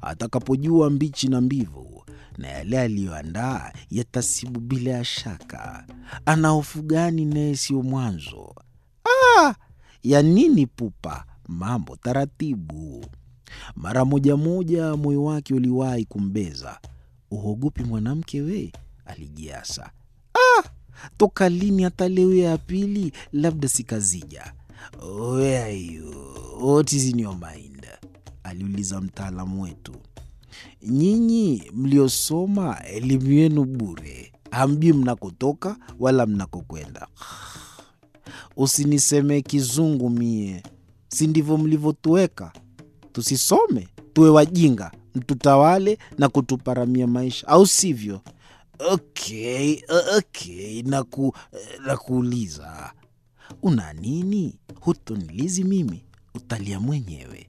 atakapojua mbichi na mbivu, na yale aliyoandaa yatasibu bila ya shaka. Ana hofu gani naye siyo mwanzo? Ah, ya nini pupa? Mambo taratibu. Mara moja moja moyo wake uliwahi kumbeza. Uhogopi mwanamke we? Alijiasa. Ah, toka lini hata leo ya pili? Labda sikazija. Where are you? What is in your mind? aliuliza mtaalamu wetu. Nyinyi mliosoma elimu yenu bure, hamjui mnakotoka wala mnakokwenda. Usinisemee kizungu mie, si ndivyo mlivyotuweka? Tusisome tuwe wajinga, mtutawale na kutuparamia maisha, au sivyo? Okay, okay, naku, nakuuliza una nini? Hutonilizi mimi, utalia mwenyewe.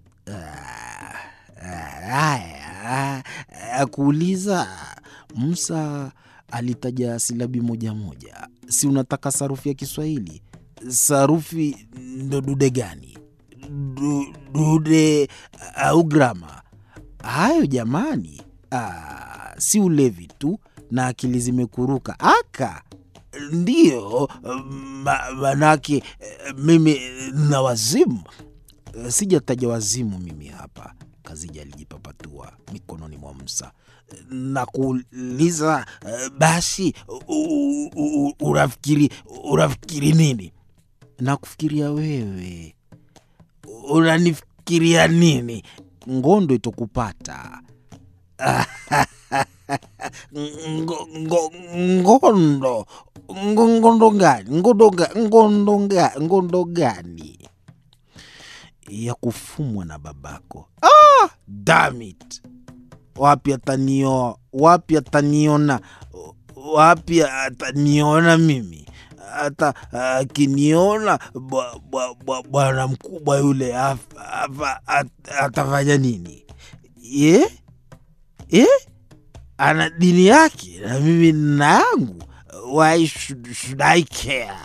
Haya, akuuliza. Musa alitaja silabi moja moja. Si unataka sarufi ya Kiswahili? Sarufi ndo dude gani? Du, dude au grama? Hayo jamani, ah, si ulevi tu na akili zimekuruka aka ndiyo ma, manake mimi na wazimu. Sijataja wazimu mimi hapa. Kazija alijipapatua mikononi mwa Musa na kuuliza basi, u- u- u- unafikiri unafikiri nini? Na kufikiria wewe. Unanifikiria nini? Ngondo itokupata Ngo- ngo- ngondo Ngo- ngondo gani ngondo ga- ngondo ga- ngondo gani ya kufumwa na babako ah, damn it wapi atanioa wapi ataniona wapi ataniona mimi hata akiniona bwa- bwa- bwa- bwana mkubwa yule af- afa- at- atafanya nini ye ye ana dini yake na mimi nina yangu why should, should I care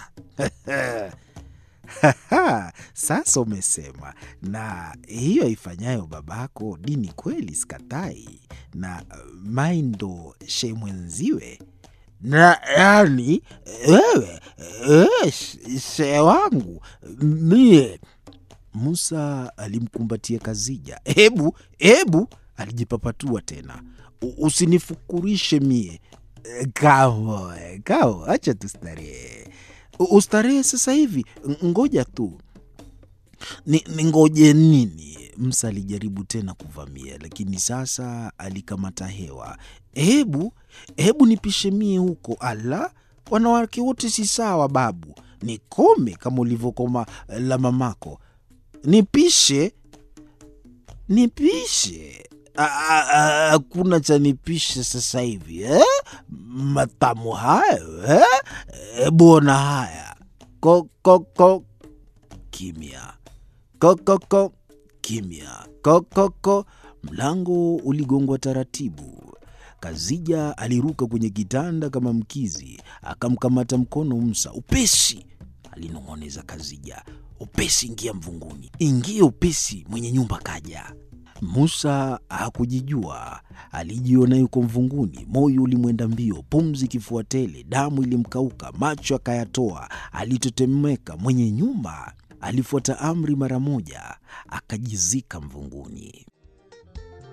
sasa umesema na hiyo ifanyayo babako dini kweli sikatai na mai ndo she mwenziwe na yani wewe wewe shee wangu mie Musa alimkumbatia Kazija. Hebu hebu, alijipapatua tena, "U- usinifukurishe mie. Eh, Kamo eh, kamo, acha tustarehe. U- Ustarehe sasa hivi, Ng- ngoja tu ni, ni ngoje nini? Musa alijaribu tena kuvamia, lakini sasa alikamata hewa. Hebu hebu nipishe mie huko. Ala, wanawake wote si sawa babu, nikome kama ulivyokoma eh, la mamako. Nipishe, nipishe. A- a- a- Hakuna cha nipishe sasa hivi eh? Matamu hayo eh? Hebu ona haya ko, ko, ko. Kimya kokoko kimya kokoko. Mlango uligongwa taratibu. Kazija aliruka kwenye kitanda kama mkizi, akamkamata mkono Musa. Upesi, alinong'oneza Kazija. Upesi, ingia mvunguni, ingia upesi, mwenye nyumba kaja. Musa hakujijua, alijiona yuko mvunguni. Moyo ulimwenda mbio, pumzi kifua tele, damu ilimkauka, macho akayatoa, alitetemeka. Mwenye nyumba alifuata amri mara moja, akajizika mvunguni.